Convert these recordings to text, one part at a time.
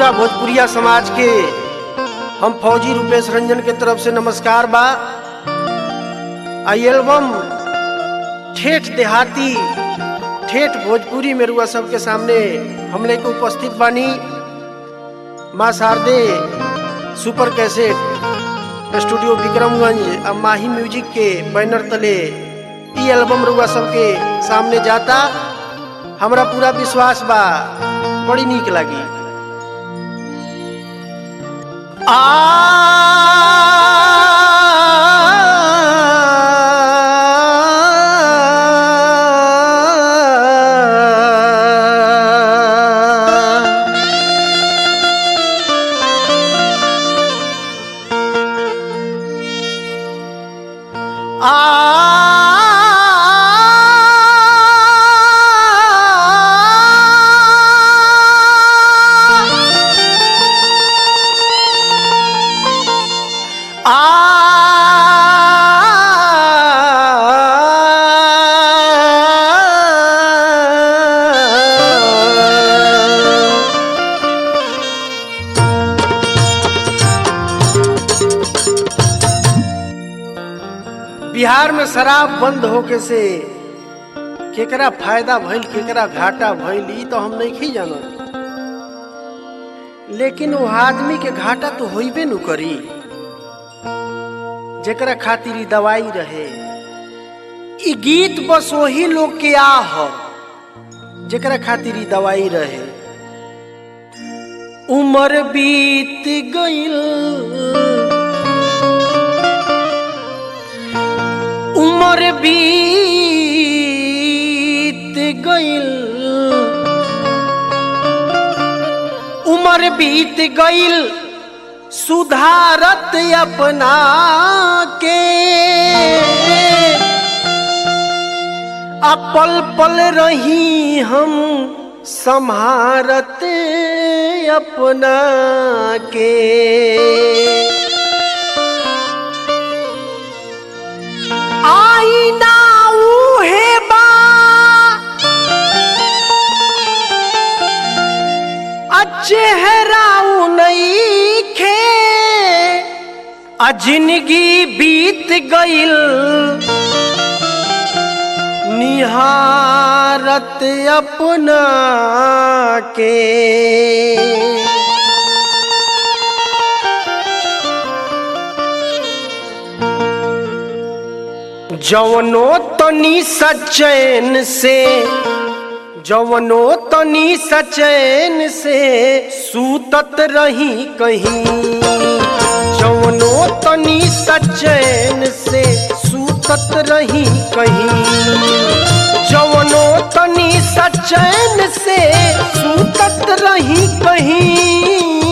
रउआ भोजपुरिया समाज के हम फौजी रूपेश रंजन के तरफ से नमस्कार बा आई एल्बम ठेठ देहाती ठेठ भोजपुरी में रुआ सबके सामने हम लेके उपस्थित बानी माँ Sharde super cassette studio Vikramganj अब माही म्यूजिक के बैनर तले ई एल्बम रुआ सबके सामने जाता हमरा पूरा विश्वास बा बड़ी नीक लगी आ बिहार में शराब बंद होके से केकरा फायदा भइल केकरा घाटा भइल ई तो हम नहीं जानत लेकिन वो आदमी के घाटा तो होइबे नु करी जेकरा खातिर ई दवाई रहे ई गीत बस वही लोग के आह जेकरा खातिर ई दवाई रहे उम्र बीत गईल उम्र बीत गईल उम्र बीत गईल सुधारत अपना के आ पल पल रही हम संहारत अपना के आईना उहे बा आ चेहरा उ नइखे आ जिंदगी बीत गईल निहारत अपना के जवनो तनी सचैन से जवनो तनी सचैन से सूतत रही कहीं जवनो तनी सचैन से सूतत रही कहीं जवनो तनी सचैन से सूतत रही कहीं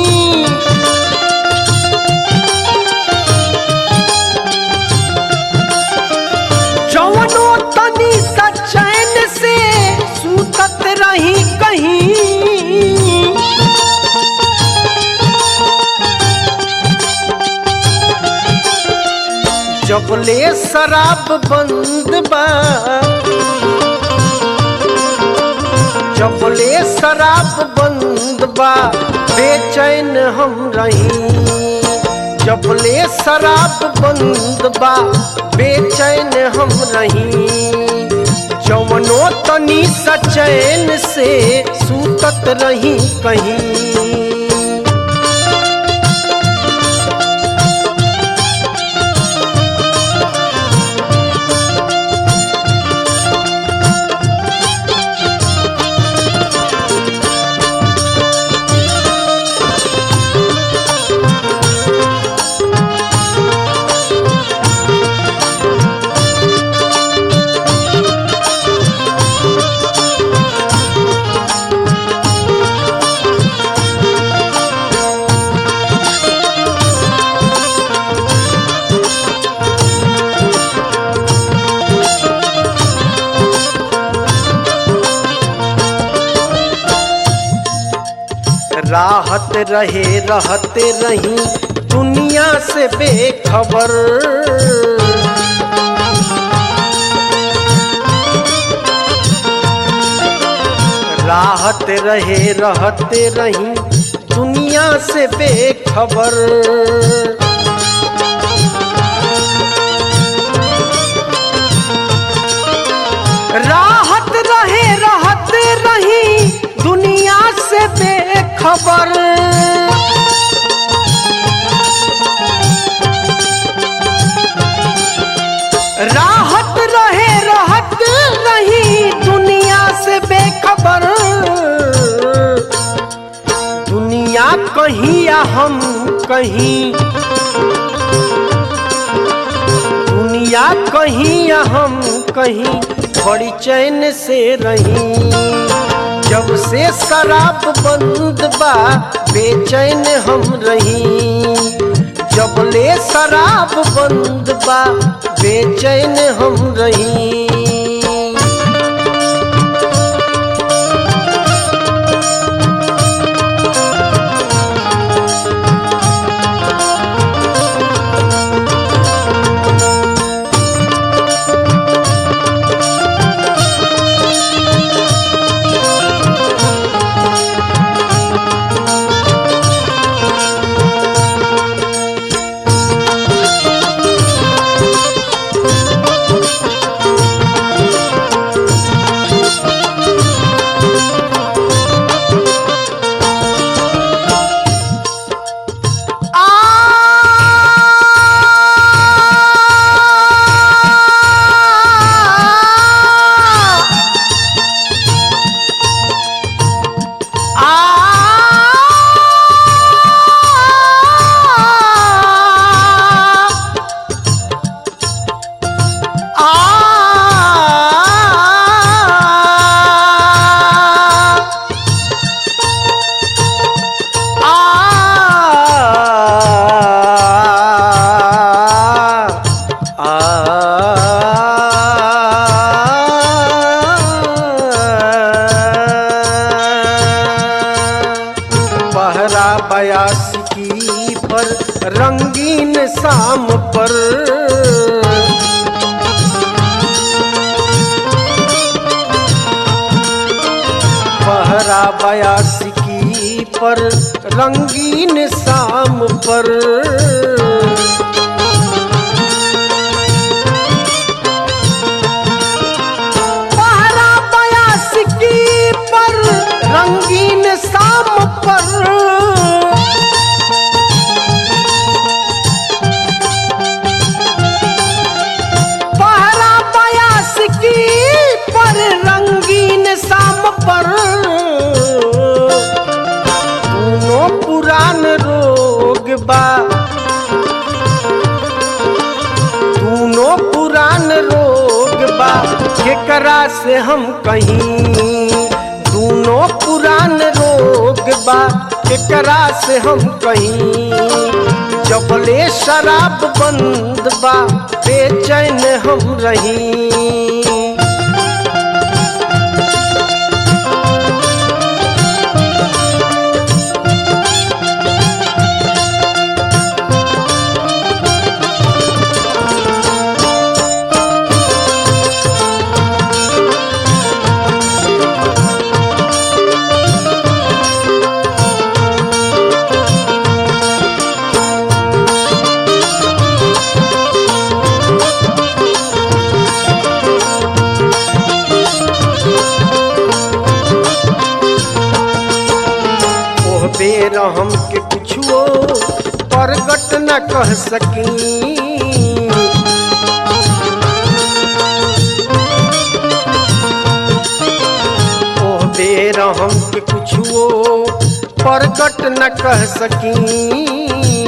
जवनो तनी सचैन से सूतत रही कहीं जबले शराब बंद बा जबले शराब बंद बा बेचैन हम रही जबले शराब बंद बा बेचैन हम रही जवनो तनी सचैन से सूतत रही कहीं राहत रहे रहते रही दुनिया से बेखबर राहत रहे रहते रही दुनिया से बेखबर राहत रहे राहत रही दुनिया से बेखबर राहत रहे राहत रही दुनिया से बेखबर दुनिया कहीं या हम कहीं दुनिया कहीं या हम कहीं बड़ी चैन से रही जब से शराब बंद बा बेचैन हम रही जब ले शराब बंद बा बेचैन हम रही पहरा बयासी पर रंगीन शाम पर पहरा बयासी पर रंगीन शाम पर पहरा बयासी पर रंगीन शाम पर पहरा बयास की पर रंगीन शाम पर दोनों पुरान रोग बा दोनों पुरान रोग बा केकरा से हम कहीं दोनों पुरान रोग बा केकरा से हम कहीं जबले शराब बंद बा बेचैन हम रही ओह बेर हम के कुछो प्रगट न कह सकी ओह बेर हम के कुछो प्रगट न कह सकी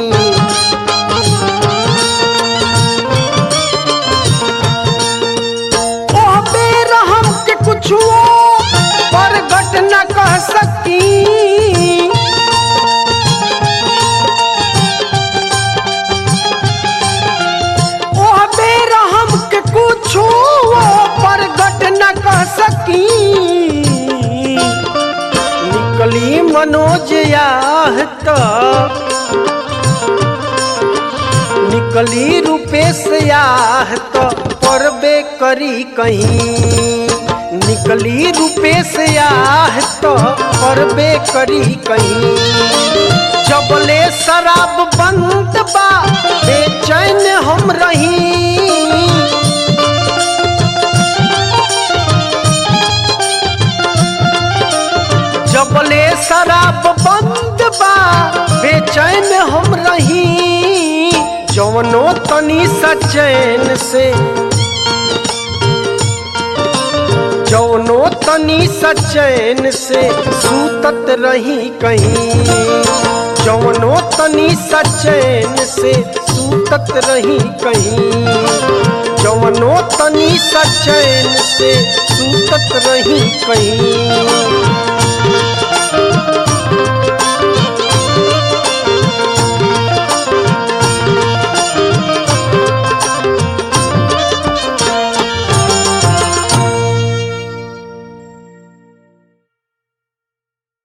ओह बेर हम के कुछो प्रगट न कह सकी ओह बेर हम के कुछो प्रगट न कह सकी निकली मनोज याह त निकली रूपेश याह त परबे करी कहीं निक निकली रूपे से आह तो करबे करी कहीं जबले शराब बंद बा बेचैन हम रही जबले शराब बंद बा बेचैन हम रही जवनो तनी सचैन से जवनो तनी सचैन से सूतत रही कहीं जवनो तनी सचैन से सूतत रही कहीं जवनो तनी सचैन से सूतत रही कहीं